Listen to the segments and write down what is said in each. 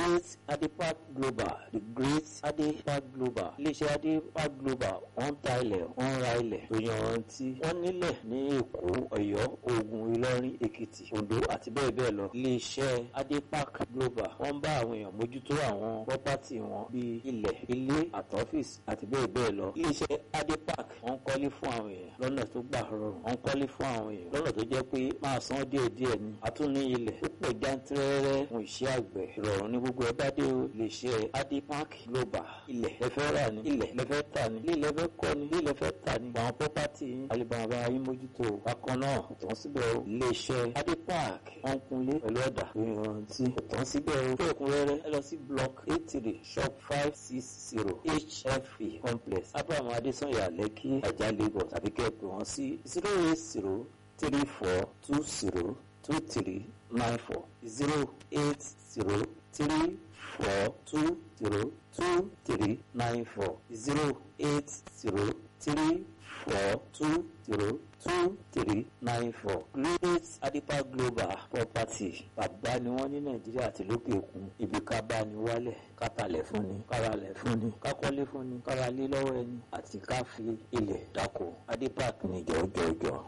great adepak global the great adepak global iléeṣẹ́ adepak global wọ́n ta ilẹ̀ wọ́n ra ilẹ̀ tó yanrantí wọ́n nílẹ̀ ní èkó ọ̀yọ́ ògùn ìlọrin èkìtì oǹdó àti bẹ́ẹ̀ bẹ́ẹ̀ lọ iléeṣẹ́ adepak global wọ́n bá àwọn èèyàn mójútó àwọn pọ́pátì wọn bíi ilẹ̀ ilé àtọ́fíìsì àti bẹ́ẹ̀ bẹ́ẹ̀ lọ iléeṣẹ́ adepak wọ́n kọ́lé fún àwọn èèyàn lọ́nà tó gbà rọrùn wọ́n kọ́lé fún àwọn èèyàn lọ́nà tó jẹ́ pé máa san díẹ̀díẹ̀ ni àtúní ilẹ̀ tó pọ̀ jántẹ́rẹ́rẹ́ fún iṣẹ́ àgbẹ̀ ìrọ̀rùn ní gbogbo ẹ bá dé o iléeṣẹ́ adepak global ilẹ̀ lẹ́fẹ́ rà ní ilẹ̀ lẹ́fẹ́ tà ní ilé lẹ́fẹ́ kọ́ ní ilé lẹ́fẹ́ tà ní àwọn pọ́pátì alibaba ayé mójútó bákan náà ìtàn síbẹ̀ o iléeṣẹ́ adepak wọ́n kunlé pẹ̀lú ọ̀dà ìrántí ìtàn síbẹ̀ o fún ẹ̀kúnrẹ́rẹ́ ẹ lọ sí block eight three shop five six zero hfe complex abraham adesanya lẹ́kí ajá lagos àbí kẹ́ ẹ pè wọ́n sí zero eight zero three four two zero two three nine four zero eight zero three four two zero two three nine four zero eight zero three four two zero two three nine four great adipa global property bàbá ni wọ́n ní nàìjíríà àti lókè òkun ibi ká bá ní wálẹ̀ ká talẹ̀ fún ni ká ralẹ̀ fún ni ká kọ́lé fún ni ká ralé lọ́wọ́ ẹni àti ká fi ilẹ̀ dáko adipa ní jọjọjọ.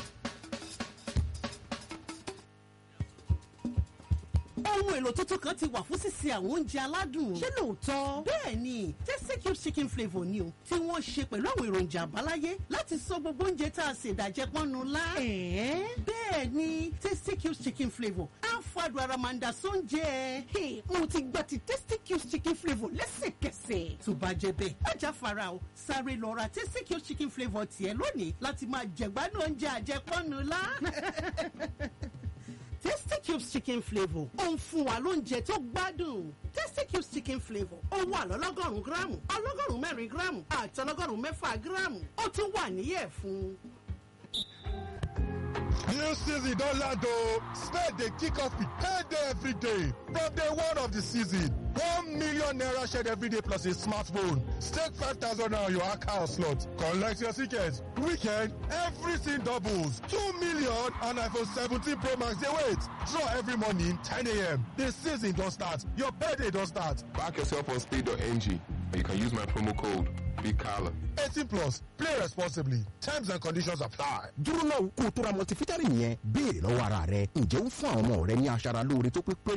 ohun èlò tuntun kan ti wà fún sísè àwọn oúnjẹ aládùn. ṣé lóòótọ́? bẹ́ẹ̀ ni tasty cube chicken flavour ni o tí wọ́n ṣe pẹ̀lú àwọn èròjà àbáláyé láti sọ gbogbo oúnjẹ tá a ṣe ìdàjẹ́ pọ́nnu lá. ẹ̀ẹ́ bẹ́ẹ̀ ni tasty cube chicken flavour á fàdùn ara máa ń da sóúnjẹ. Hey, mo ti gba ti tasty cube chicken flavour lẹ́sẹ̀kẹsẹ̀. tó bá jẹ bẹ́ẹ̀ ajá fara o sáré lọ ra tasty cube chicken flavour tiẹ̀ lónìí láti máa jẹ̀gbádùn oúnjẹ àjẹpọ́nnu lá. Tasty Cubes chicken flavour ó ń fún wa lóúnjẹ tó gbádùn. Tasty Cubes chicken flavour ó wà lọ́lọ́gọ́rùn-ún gíráàmù ọlọ́gọ́rùn-ún mẹ́rin gíráàmù àti ọlọ́gọ́rùn-ún mẹ́fà gíráàmù ó tún wà níyẹ̀ fún. New season don land o. Spade dey kick off with payday every day. From day one of the season, one million naira shared every day plus a smartphone. Stake five thousand naira on your account slot. Collect your ticket. Weekend, everything doubles. Two million and iPhone 17 Pro Max dey wait. Draw every morning 10 a.m. The season don start. Your payday don start. Back yourself on speed.ng. You can use my promo code BIGCALLA. 18 plus. Play responsibly. Terms and conditions apply. dúró náà kó o tó ra multivitamin yẹn béèrè lọ́wọ́ ara rẹ ǹjẹ́ ó ń fún àwọn ọmọ rẹ ní aṣara lóore tó pé pé